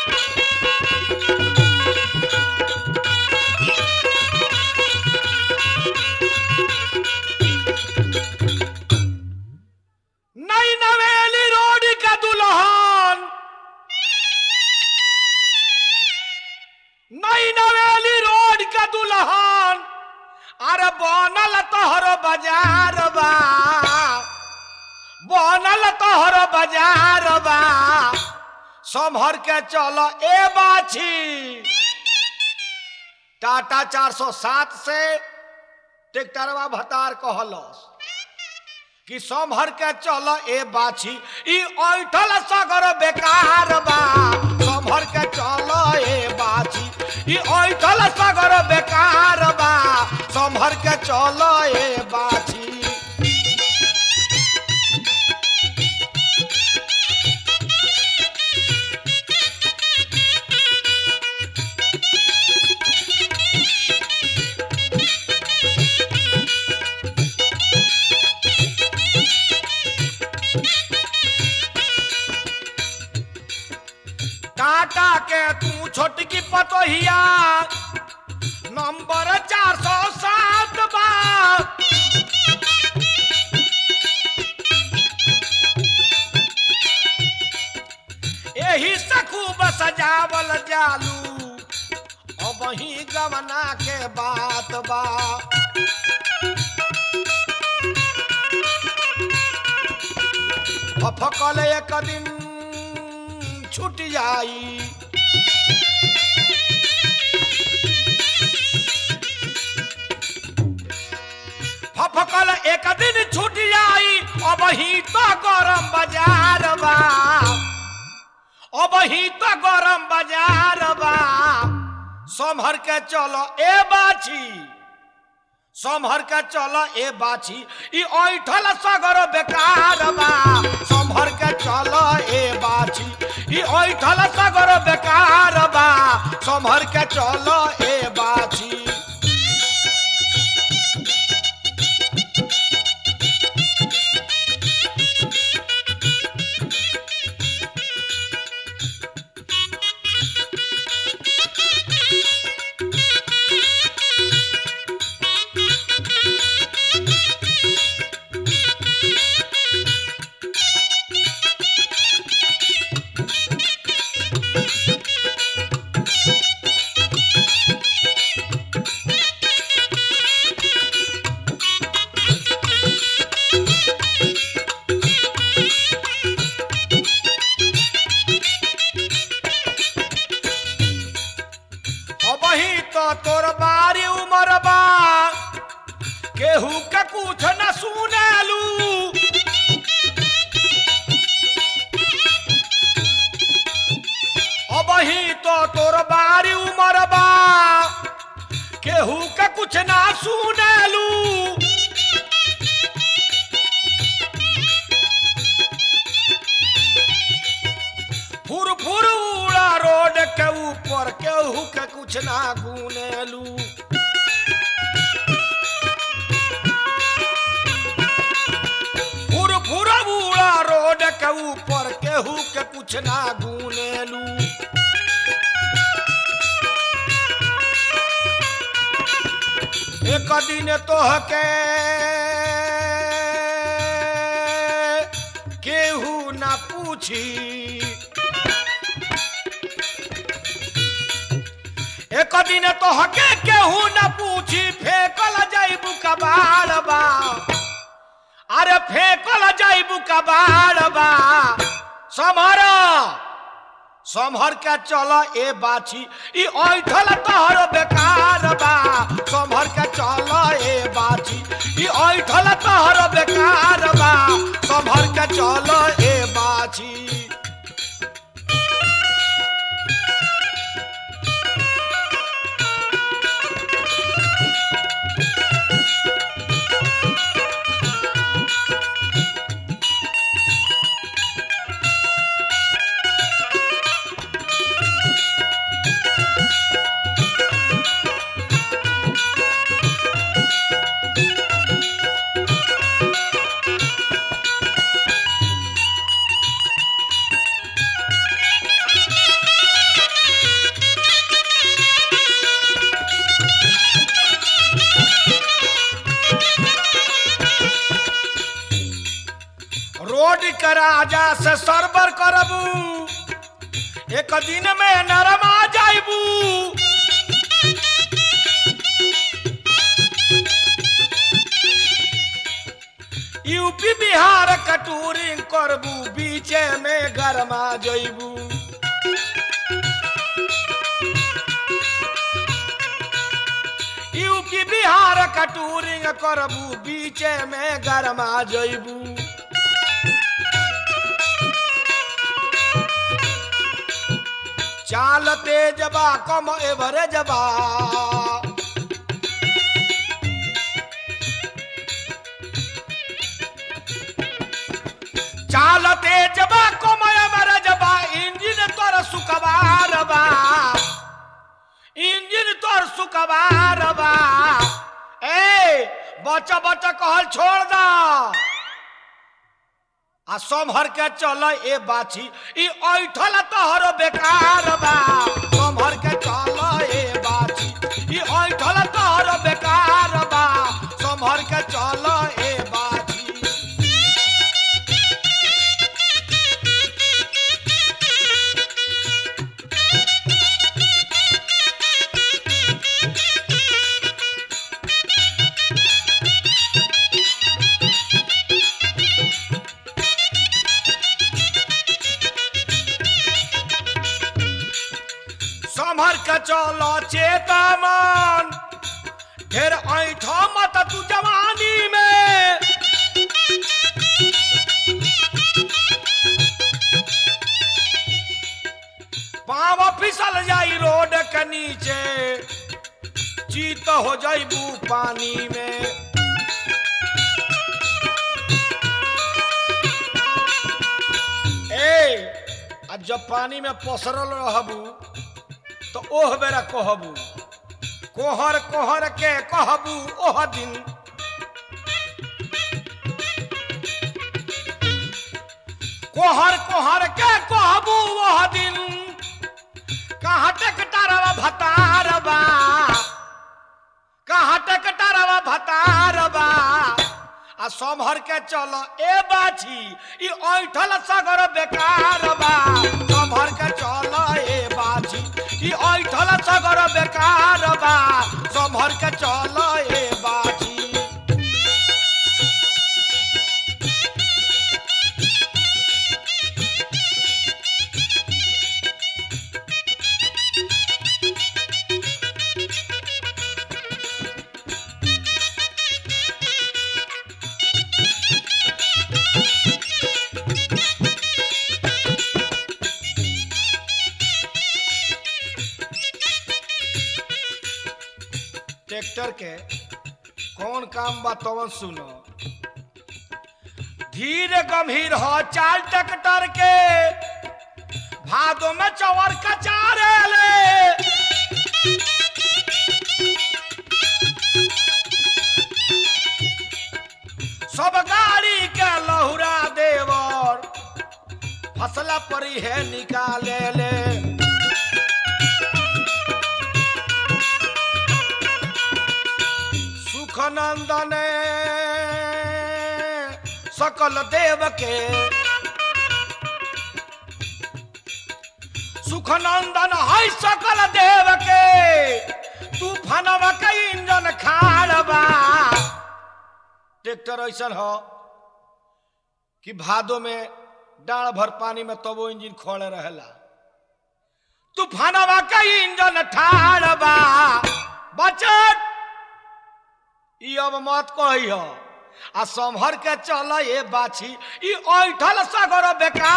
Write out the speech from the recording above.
नई नवेली रोड का दुल्हन नई नवेली रोड का दुल्हन अरे बनल तोहर बाजार बा बनल तोहर बाजार बा संभर के चल ए बाछी टाटा 407 से ट्रैक्टरवा भतार कहलस कि संभर के चल ए बाछी ई ऐठल सगर बेकार बा संभर के चल ए बाछी ई ऐठल सगर बेकार बा संभर के चल ए बाछी टाटा के तू छोटकी पतोहिया नंबर चार सौ सात बा एही से खूब सजावल जालू अब ही गवना के बात बा फकल एक दिन छूट जाई फकल एक दिन छूट जाई अब ही तो गरम बाजार बा अब ही तो गरम बाजार बा संभर के चलो ए बाछी संभर के चल ए बाछी ई ऐठल सगर बेकार बा संभर के चल ए बाछी ई ऐठल सगर बेकार बा संभर के चल ए बाछी अब ही तो तोर बारी उमर बा केहू के कुछ न सुनेलू अब ही तो तोर बारी उमर बा केहू के कुछ ना सुनेलू फुर फुर उड़ा रोड के ऊपर केहू के कुछ ना गुनेलू फुर फुर उड़ा रोड के ऊपर केहू के कुछ ना गुनेलू एक दिन तोहके केहू ना पूछी एक दिन तो हके केहू न पूछी फेंकल जाइबू कबाड़ बा अरे फेंकल जाइबू कबाड़ बा समर समहर के चल ए बाछी ई ऐठल तोहर बेकार बा समहर के चल ए बाछी ई ऐठल तोहर बेकार बा समहर के चल ए बाछी राजा से सरबर करबू एक दिन में नरमा जाइबू यूपी बिहार कटूरिंग करबू बीचे में गरमा जइबू यूपी बिहार कटूरिंग करबू बीचे में गरमा जइबू चाल तेज बा कम एवरेज बा चाल तेज बा कम एवरेज बा इंजन तोर सुकबार बा इंजन तोर सुकबार बा ए बच्चा बच्चा कहल छोड़ दा आ सम्हर के चल ए बाछी ई ऐठल तोहर बेकार बा सम्हर के चल ए बाछी ई ऐठल तोहर बेकार बा सम्हर के चल ए बाछी सम्हर के चल चेतमन ढेर ऐठ मत तू जवानी में पाव फिसल जाई रोड के नीचे चीत हो जाइबू पानी में ए आ जब पानी में पसरल रहबू तो ओह बेरा कहबू कोहर कोहर के कहबू ओह दिन कोहर कोहर के कहबू ओह दिन कहाँ टेकटारवा भतारबा कहाँ टेकटारवा भतारबा आ सम्हर के चल ए बाछी ई ऐठल सगर बेकार बा सम्हर के चल ए बाछी ई ऐठल सगर बेकार बा सम्हर के चल ए बाछी ट्रैक्टर के कौन काम बा तवन सुनो धीरे गंभीर हो चाल ट्रैक्टर के भादो में चवर कचारे ले सब गाड़ी के लहुरा देवर फसला परी है निकाले ले सुखनंदन सकल देव के सुखनंदन है सकल देव के तूफानवा के इंजन खाड़ बा ट्रैक्टर ऐसन हो कि भादो में डाढ़ भर पानी में तबो इंजन खोले रहेला तूफानवा के इंजन ठाड़ बा बचत ई अब मत कही हो आ संभर के चल ए बाछी ई ऐठल सगर बेकार